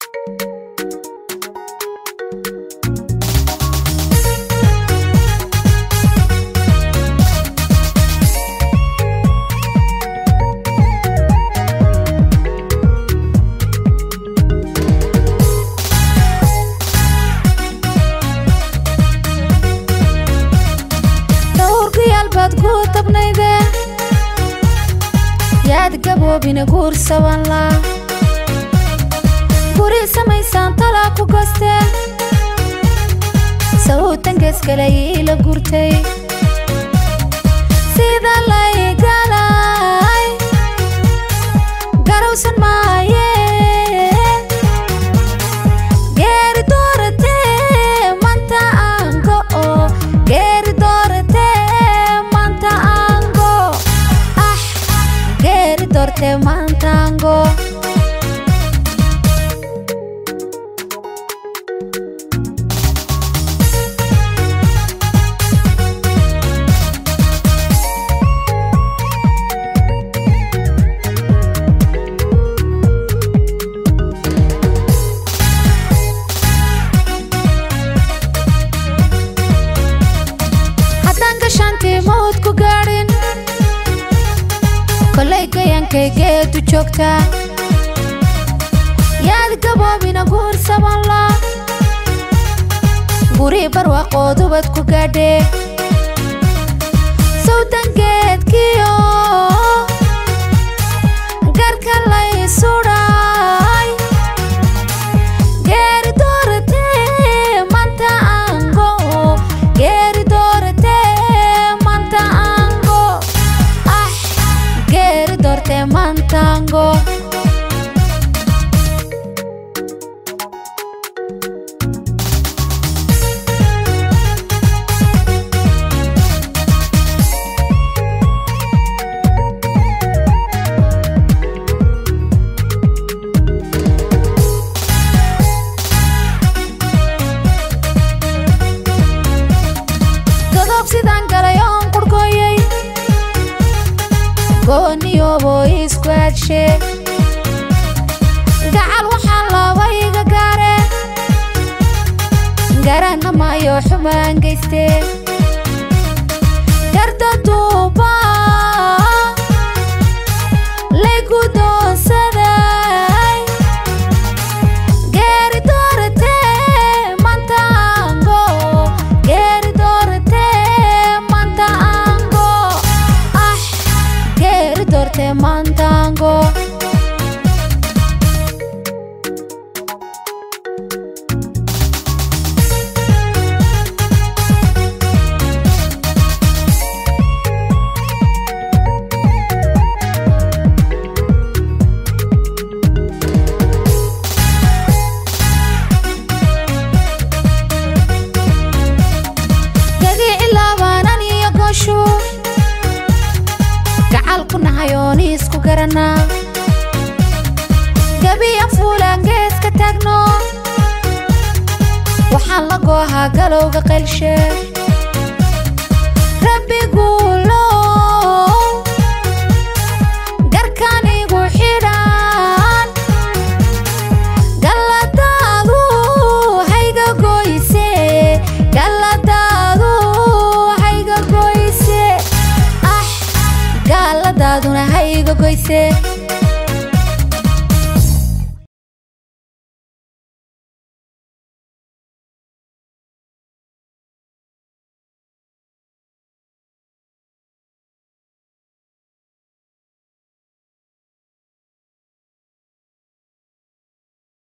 dhowrgayaal baad ku tabnayde yaad gaboobina guursaban la guri samaysaan talaa ku gaste sawtangeeskale iila gurtay sida laygalay garowsan maaye geeri dooratee manta aango oo geeri dooratee manta aango ah geeri doortee manta aango haddaan gashaantii mawd ku gaadhin kolay gayankay geedu joogtaa yaad gaboobina guursaban la guri barwaaqoodubad ku gaadhee sawdangeedkiyo garka lay sudhay geeri dooratee manta aango geeri dooratee manta aango ah geeri doortee manta aango godob sidaan galay oon qurhkooyay gooniyooboo isku adshe gacal waxaa loobayga gaare garanna maayo xumaan geyste garda duuba laygu doonsaday geeri dooratee manta aango geeri dooratee manta aango ah geeri doortee manta aango gagi ilaabanan iyo gooshu gacal ku nahay oon isku garanaa gabiya fuulaan geeska taagno waxaan la goohaa galowga qaylshe rabbi guulow garkaan igu xidhan galladaadu hayga goyse galladaadu hayga goyse ah galladaaduna hayga goyse